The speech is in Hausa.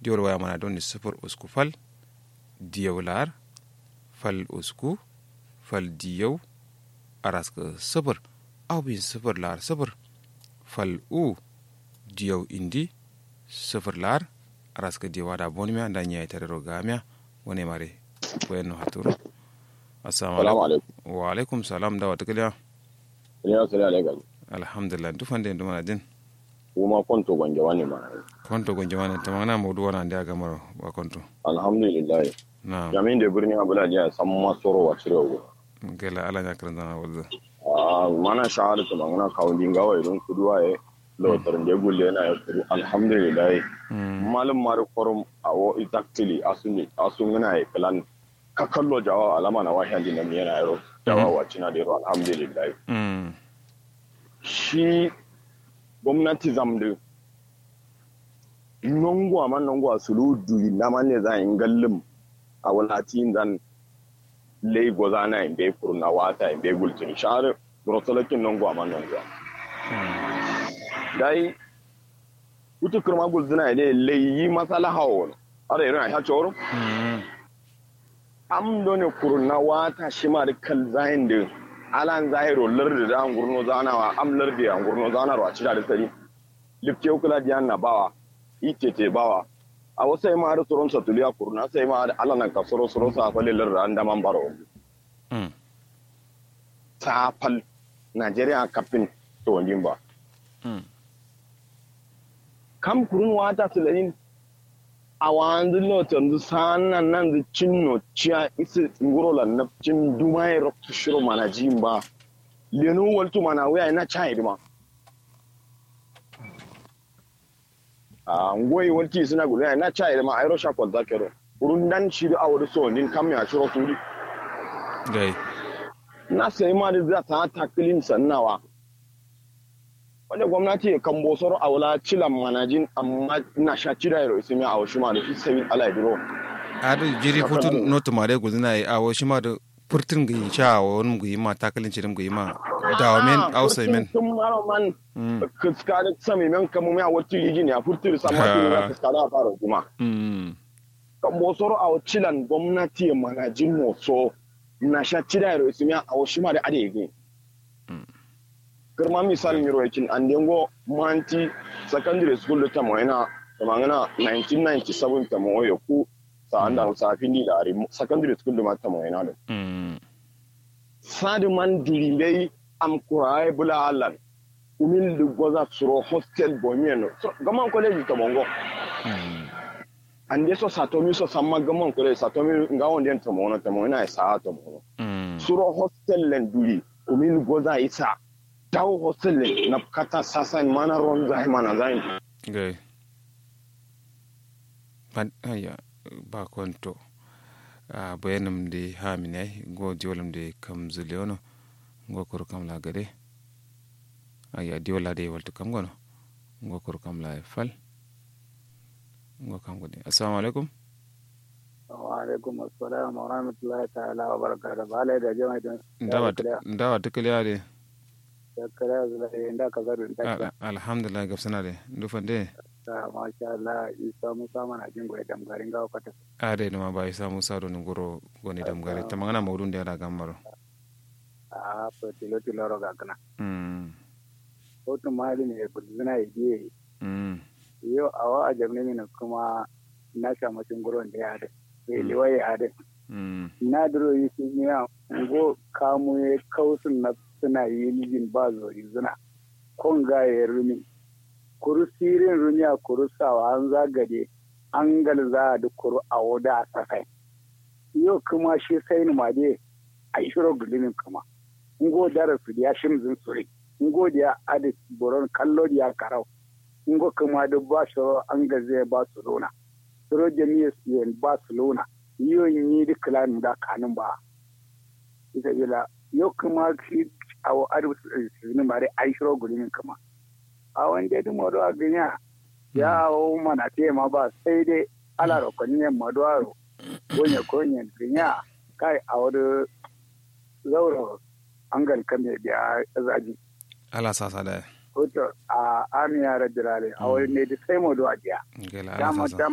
diol waya mana don ni sifir usku fal diyaw lar fal usku fal diyaw araska sifir aw bin sifir lar sifir fal u diyaw indi sifir lar araska diyaw da bonmiya da nyaya tare rogamia wone mare wayno haturo assalamu alaikum wa alaikum salam da wata kiliya ya sala alaikum alhamdulillah dufande ndumana din kuma konto gonje wani ma konto gonje wani tamana mawdu wana ndi aga maro wa konto alhamdulillah na jamin da birni abula ya san ma soro wa cire go gela ala nya kan dana wulda ah mana shahada to mangana kawndin gawa idan kuduwa e lo tarin da gulle na ya kudu alhamdulillah malum mar korum awo exactly asuni asungana e plan ka kallo jawa alama na wahi din nan yana yaro jawa wa cina da yaro alhamdulillah shi gwamnati zamdu nongwa man nongwa sulu duyi na man ne za in gallim a walatin zan lei goza na in bai kurna wata in bai gultin share rotolakin nongwa man nongwa dai kutu kurma gulzina ne lei yi masala hawo ara irin a choro am done kurna wata shima da kal zahin da alan zahiro lardi da an gurno zanawa am lardi an gurno zanarwa cira da sari lifte kula di na bawa itete bawa a wasu yi ma da tsoron satuliya kurna sai ma da alanan ka soro soro sa fali lardi an daman baro safal najeriya kafin to wajen ba kam kurun wata tulanin a wanzu lotan sanan nan da cinno ciya isi nguro na cin dumai roktu shiro mana jimba lenu waltu mana waya na chai dima a ngoyi walti suna gudu na chai dima ayro sha kwal zakero urun dan shi da awadu so nin kam ya shiro turi gai na sai ma da za ta taklin sannawa wanda gwamnati ya kan bosoro a wula cilan manajin amma na sha cira yaro isi mi a wasu ma da fi sabi ala biro. adu jiri futu notu mare guzina yi a wasu ma da furtin gi sha wa wani gi ma takalin cirim gi ma da wa men ausa men Tun maro man kuska da sami men kamu mi a wata yi gini a furtir sama tun ya kuska da fara kuma. Kan bosoro a cilan gwamnati ya manajin moso na sha cira yaro isi mi a wasu ma da ade yi. girma misali miro yakin an dengo manti secondary school da tamo yana da mangana 1997 tamo ya ku sa anda sa findi da ari secondary school da ma tamo yana da sadi man duri bai am kurai bula halan umil du goza suro hostel bomien gaman college tamo ngo an de so satomi so samma gaman college satomi ngawon den tamo na tamo yana sa tamo suro hostel len duri umil goza isa dawo hostel na kata sasa mana ron zai mana zai gai ban aya ba konto a bayanam de ha minai go diolam de kam zuleono go kor kam la gade aya diola de walto kam gono go kor kam la fal go kam gode assalamu alaikum wa alaikum assalam wa rahmatullahi ta'ala wa barakatuh bale da jama'a ndawa ndawa tukliya de kare zai inda ka zaru da alhamdulillah gafsana de ndufande ta masha Allah isa musa mana jin goyi damgarin gawa kwata ade no ba isa musa do ngoro goni damgare ta magana mawdun de ra gambaro a ko tilo tilo ro gakana mm ko to mali ne ko zina yi mm yo awa a jamne ne kuma na sha mutum gurin da ya da sai liwaye ya da mm na duro yi sun yi go kamu ya kausun na suna yi lijin ba zori zuna kon gaye rumi kuru sirin rumi a kuru sawa an zagade an galza da kuru a wada a safai yau kuma shi sai ni ma dai a yi shiro gulimin kuma in go dara su ya shimzin suri in go da adi boron kallo ya karau in go kuma da ba shi an gaze ba su lona suro jami'a su ba su lona yau yi duk lanin da kanin ba ita ila yau kuma shi a adu sini mare ai shiro gulimin kama a wanda duk modo a ganya ya o mana te ma ba sai dai ala ro ko ne modo aro gonye konye ganya kai a wadu zauro angal kame biya zaji ala sasa da hoto a amiya rajulale a wani ne da sai modo a jiya gela ala sasa